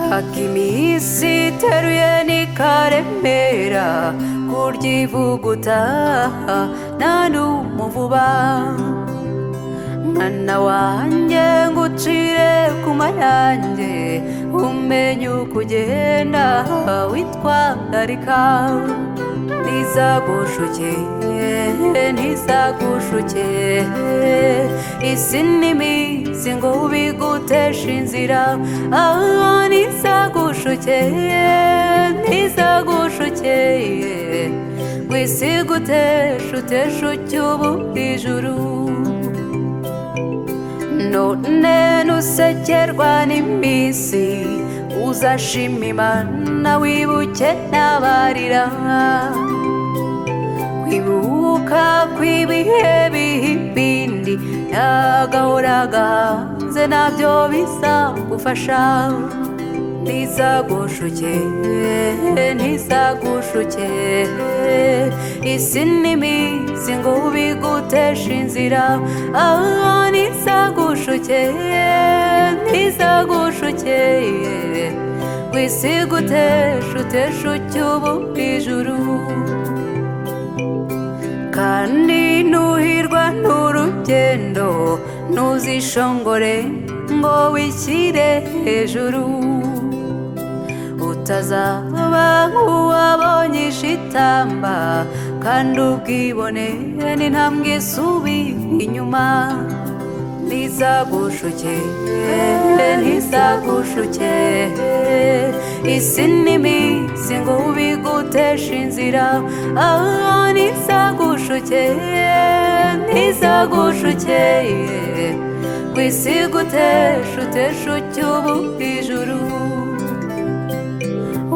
haga iminsi iteruye n'ikaremera kurya ivuguta nta n'umuvuba mwana wanjye ngucire ku mayange umenye uko ugenda witwararika ntizagushuke ntizagushuke isi n'iminsi ngo ubiguteshe inzira aho ntizagushuke ntizagushuke ngo isi guteshe uteshe ucyubu ijuru none nusekerwa n'iminsi uzashima imana wibuke n'abarira kwibuka kw'ibihe bihibindi n'agahora gahanze nabyo bizagufasha ntizagushuke ntizagushuke isi n'iminsi ngo ubiguteshe inzira aho ntizagushuke ntizagushuke ngo isi guteshe uteshe ucyubu ijuru kandi nuhirwa n'urugendo ntuzishongore ngo wishyire hejuru utazaba nk'uwabonye ishitamba kandi ubwibone n'intambwe isubira inyuma ntizagushuke ntizagushuke isi n'iminsi ngo ubiguteshe inzira aho ntizagushuke ntizagushuke ngo isi guteshe uteshe ucyubu ijuru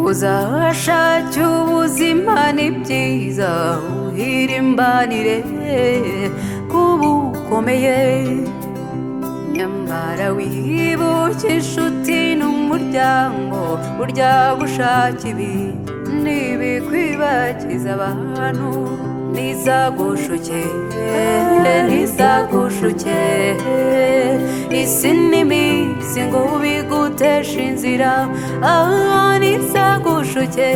uzashake ubuzima ni byiza uhirimbanire kubukomeye nyamara wibuke inshuti n'umuryango burya gushaka ibi ntibikwibagiza abantu ntizagushuke ntizagushuke isi n'iminsi ngo ubiguteshe inzira aho ntizagushuke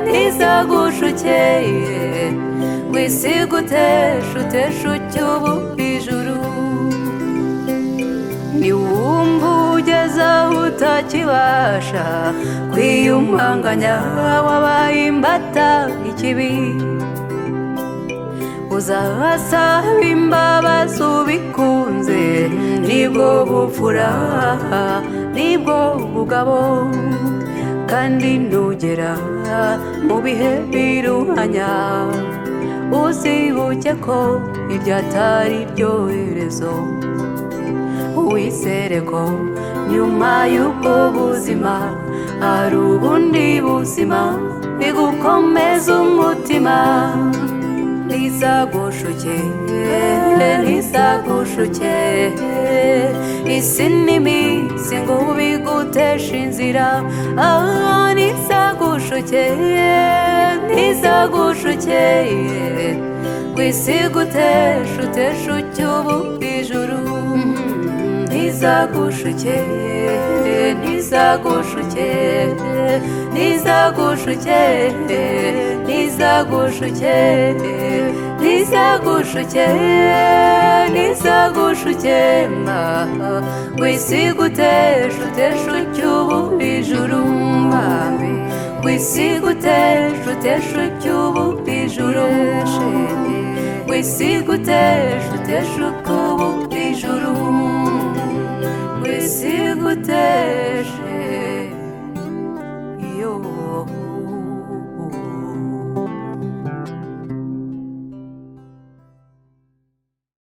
ntizagushuke ngo isi guteshe uteshe ucyubu ijuru niwumva ugeze aho utakibasha kwiyumanganya wabaye imbata ikibi uzahasaba imbabazi ubikunze nibwo bupfura nibwo bugabo kandi nugera mu bihe biruhanya uzibuke ko ibyo atari byoherezo wizere ko nyuma y'ubwo buzima hari ubundi buzima bigukomeza umutima ntizagushuke ntizagushuke isi n'iminsi ngo ubiguteshe inzira aho ntizagushuke ntizagushuke ngo isi guteshe uteshe ucyubu ijuru ntizagushuke ntizagushuke ntizagushuke ntizagushuke ntizagushuke ntizagushuke mba ngo isi guteshe uteshe ucyubu ijuru mba ngo isi guteshe uteshe ucyubu ijuru ngo isi guteshe uteshe ucyubu ijuru ngo isi guteshe